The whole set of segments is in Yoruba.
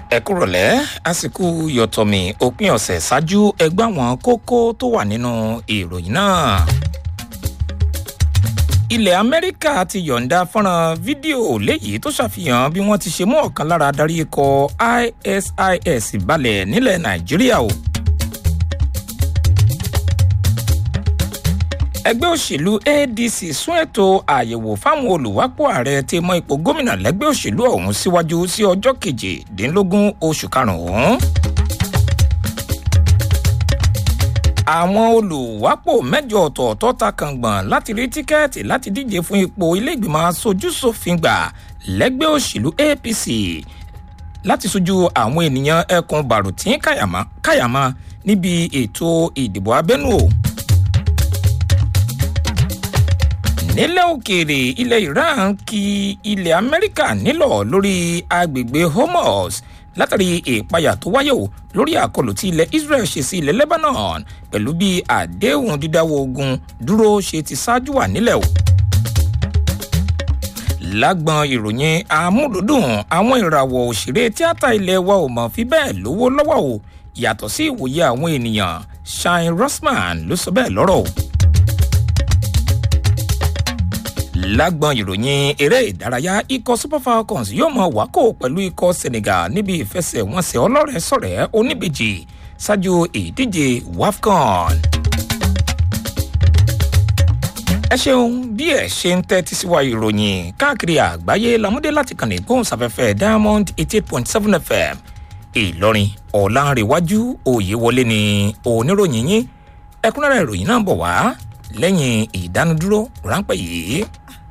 ẹ kúrọ̀lẹ́ àsìkò yọ̀tọ̀mì òpin ọ̀sẹ̀ ṣáájú ẹgbẹ́ àwọn kókó tó wà nínú ìròyìn náà. ilẹ̀ amẹ́ríkà ti yọ̀ǹda fọ́nrán fídíò léyìí tó ṣàfihàn bí wọ́n ti ṣe mú ọ̀kan lára adarí ikọ̀ isis balẹ̀ nílẹ̀ nàìjíríà o. ẹgbẹ́ òṣèlú adc sún ètò àyẹ̀wò fáwọn olùwápò ààrẹ tí mọ ipò gómìnà lẹ́gbẹ́ òṣèlú ọ̀hún síwájú sí ọjọ́ kejìdínlógún oṣù karùn-ún. àwọn olùwápò mẹ́jọ ọ̀tọ̀ọ̀tọ̀ ta kàngbọ̀n láti rí tíkẹ́ẹ̀tì láti díje fún ipò iléègbìmọ̀ asojúṣòfin gbà lẹ́gbẹ́ òṣèlú apc láti sojú àwọn ènìyàn ẹkùn bàrùtín kàyàmá níbi ètò ìdìbò abẹ́nú o. nílẹ̀ òkèèrè ilẹ̀ iran kí ilẹ̀ amẹ́ríkà nílọ̀ lórí agbègbè hormuz látàrí ìpayà tó wáyé o lórí àkọlù tí ilẹ̀ israel ṣe sí ilẹ̀ lebanon pẹ̀lú bí àdéhùn dídáwọ́ ogun dúró ṣe ti ṣáájú wà nílẹ̀ o. lágbọn ìròyìn amúdùdùn àwọn ìràwọ̀ òṣèré tíátà ilẹ̀ wa ò mọ̀ fi bẹ́ẹ̀ lówó lọ́wọ́ o yàtọ̀ sí ìwòye àwọn ènìyàn shine rosman ló sọ bẹ́ẹ̀ lọ́rọ̀ o lágbọn ìròyìn eré ìdárayá ikọ̀ super falcons yóò mọ wákò pẹ̀lú ikọ̀ senegal níbi ìfẹsẹ̀wọnsẹ̀ ọlọ́rẹ̀ sọ̀rẹ́ oníbejì ṣáájú ìdíje wafcon. ẹ ṣeun bí ẹ ṣe ń tẹ́tí sí wa ìròyìn káàkiri àgbáyé lamúdé láti kàn ní gbóhùnsáfẹ́fẹ́ diamond eighty eight point seven fm ìlọrin ọ̀làǹrẹ̀wájú òye ni oníròyìn yín ẹ̀kúnrẹ́rẹ́ ìròyìn náà bọ̀ wá lẹ́yìn ìdánudúró ráńpẹ́ yìí.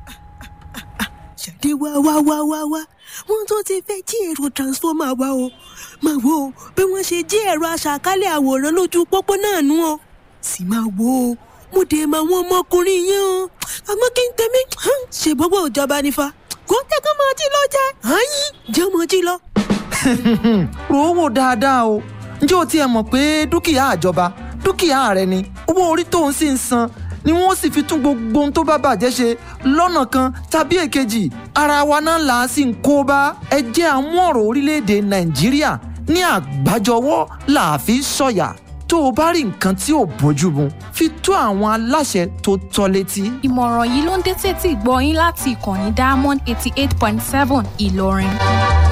ṣàdé wá wá wá wá wá wọn tó ti fẹ́ jí ẹ̀rọ transformer wa o máa wo bí wọ́n ṣe jí ẹ̀rọ aṣàkálẹ̀ àwòrán lójú pópó náà nú o sì máa wo o mo dé máa wọn ọmọkùnrin yẹn o àmọ́ kí n tẹ̀mí ṣe gbogbo ìjọba nífa kó tẹ́kọ̀ máa jí lọ jẹ́ àyín jẹ́ ọmọ jí lọ. rò ó wò dáadáa o ǹjẹ́ o tiẹ̀ mọ̀ pé dúkìá àjọba dúkìá rẹ ni owó orí tó ń sì ń san ni wọn sì fi tún gbogbo ohun tó bá bàjẹ́ ṣe lọ́nà kan tàbí èkejì ara wa náà là á sì ń kó bá ẹ jẹ́ àmú ọ̀rọ̀ orílẹ̀-èdè nàìjíríà ní àgbájọwọ́ là á fi sọ̀yà tó o bá rí nǹkan tí ò bójú mu fi tó àwọn aláṣẹ tó tọ́ létí. ìmọ̀ràn yìí ló ń dé tètè gbọ́ yín láti ìkànnì diamond eighty eight point seven ìlọrin.